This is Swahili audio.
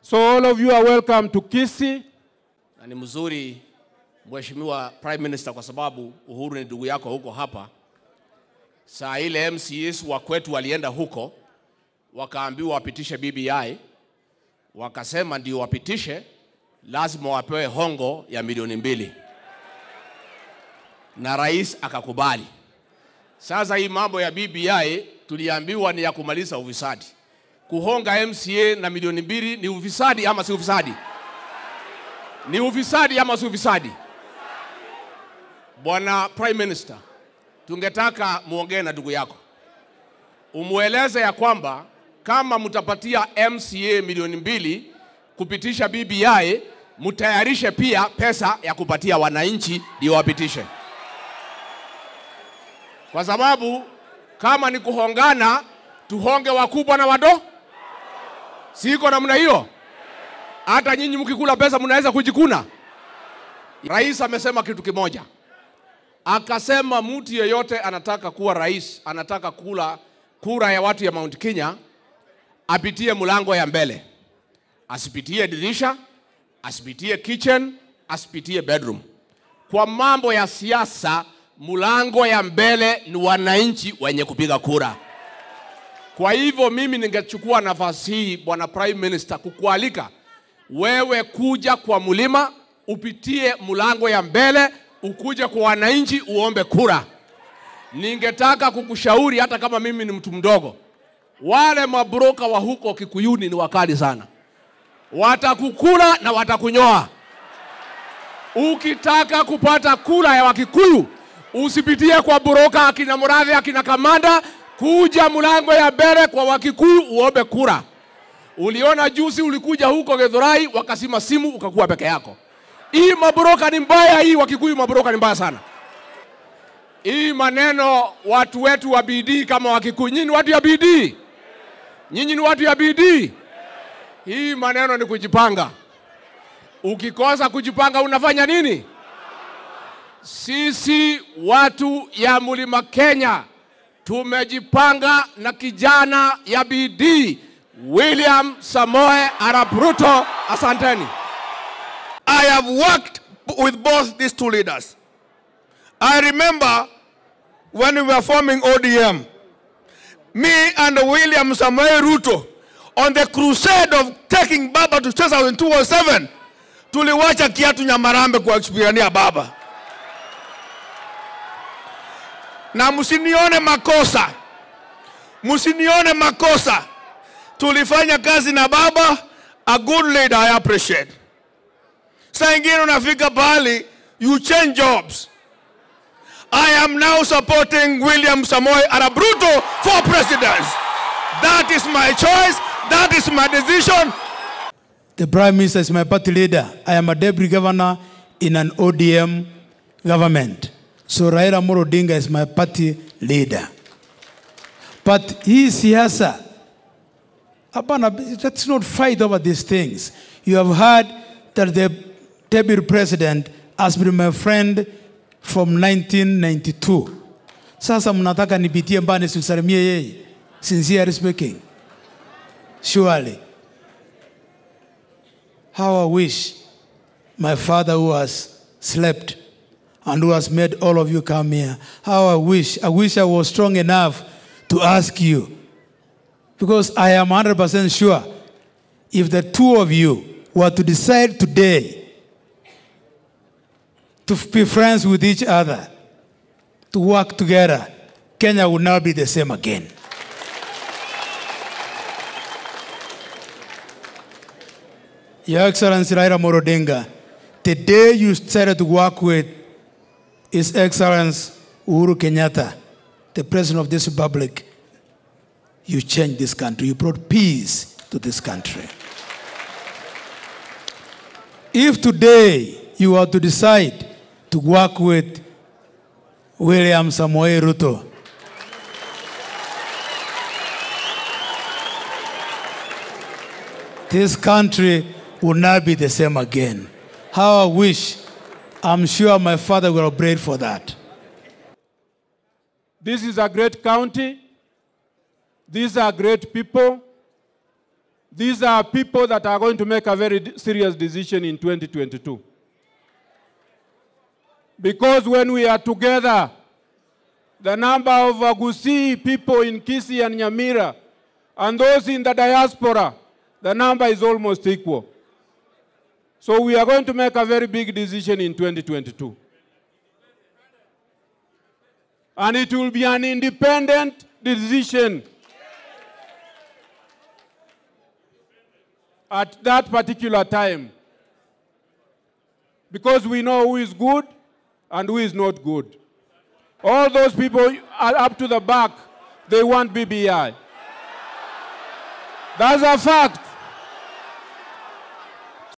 So all of you are welcome to Kisii. na ni mzuri Mheshimiwa Prime Minister, kwa sababu Uhuru ni ndugu yako huko hapa. Saa ile MCAs wa kwetu walienda huko, wakaambiwa wapitishe BBI, wakasema ndio wapitishe, lazima wapewe hongo ya milioni mbili, na rais akakubali. Sasa hii mambo ya BBI tuliambiwa ni ya kumaliza ufisadi. Kuhonga MCA na milioni mbili ni ufisadi ama si ufisadi? Ni ufisadi ama si ufisadi? Bwana Prime Minister, tungetaka muongee na ndugu yako, umweleze ya kwamba kama mtapatia MCA milioni mbili kupitisha BBI, mtayarishe pia pesa ya kupatia wananchi ndio wapitishe, kwa sababu kama ni kuhongana, tuhonge wakubwa na wado, siko namna hiyo. Hata nyinyi mkikula pesa mnaweza kujikuna. Rais amesema kitu kimoja, akasema mtu yeyote anataka kuwa rais, anataka kula kura ya watu ya Mount Kenya, apitie mlango ya mbele, asipitie dirisha, asipitie kitchen, asipitie bedroom. Kwa mambo ya siasa, mlango ya mbele ni wananchi wenye kupiga kura. Kwa hivyo mimi ningechukua nafasi hii, bwana Prime Minister, kukualika wewe kuja kwa mlima, upitie mlango ya mbele, ukuje kwa wananchi uombe kura. Ningetaka kukushauri, hata kama mimi ni mtu mdogo, wale mabroka wa huko Kikuyuni ni wakali sana, watakukula na watakunyoa. Ukitaka kupata kura ya Wakikuyu usipitie kwa broka akina Murathe akina Kamanda, kuja mlango ya mbele kwa Wakikuyu uombe kura. Uliona juzi ulikuja huko Githurai wakasima simu ukakuwa peke yako. Hii mabroka ni mbaya, hii Wakikuyu mabroka ni mbaya sana. Hii maneno watu wetu wa bidii kama Wakikuyu, nyinyi ni watu ya bidii, nyinyi ni watu ya bidii. Hii maneno ni kujipanga. Ukikosa kujipanga unafanya nini? Sisi watu ya Mlima Kenya tumejipanga na kijana ya bidii William Samoe Arap Ruto. Asanteni. I have worked with both these two leaders. I remember when we were forming ODM, me and William Samuel Ruto, on the crusade of taking Baba to 2007, tuliwacha kiatu Nyamarambe kuexpirania Baba. Na msinione makosa, msinione makosa. Tulifanya kazi na Baba, a good leader I appreciate. Saa ingine unafika pahali you change jobs. I am now supporting William Samoei Arap Ruto for president. That is my choice. That is my decision. The Prime Minister is my party leader. I am a deputy governor in an ODM government. So Raila Amolo Odinga is my party leader. But hii siasa, hapana, let's not fight over these things. You have heard that the deputy president has been my friend from 1992. Sasa mnataka nipitie mbani simsalimie yeye? Sincerely speaking. Surely. How I wish my father who has slept and who has made all of you come here. How I wish, I wish I was strong enough to ask you. Because I am 100% sure if the two of you were to decide today to be friends with each other, to work together, Kenya will not be the same again. Your Excellency Raila Amolo Odinga, the day you started to work with His Excellency Uhuru Kenyatta, the President of this Republic, you changed this country. You brought peace to this country. If today you are to decide to work with William Samoei Ruto, this country will not be the same again. How I wish, I'm sure my father will pray for that. This is a great county. These are great people. these are people that are going to make a very d- serious decision in 2022. Because when we are together, the number of Agusi people in Kisi and Nyamira and those in the diaspora, the number is almost equal. So we are going to make a very big decision in 2022. And it will be an independent decision at that particular time. Because we know who is good and who is not good. All those people are up to the back, they want BBI. That's a fact.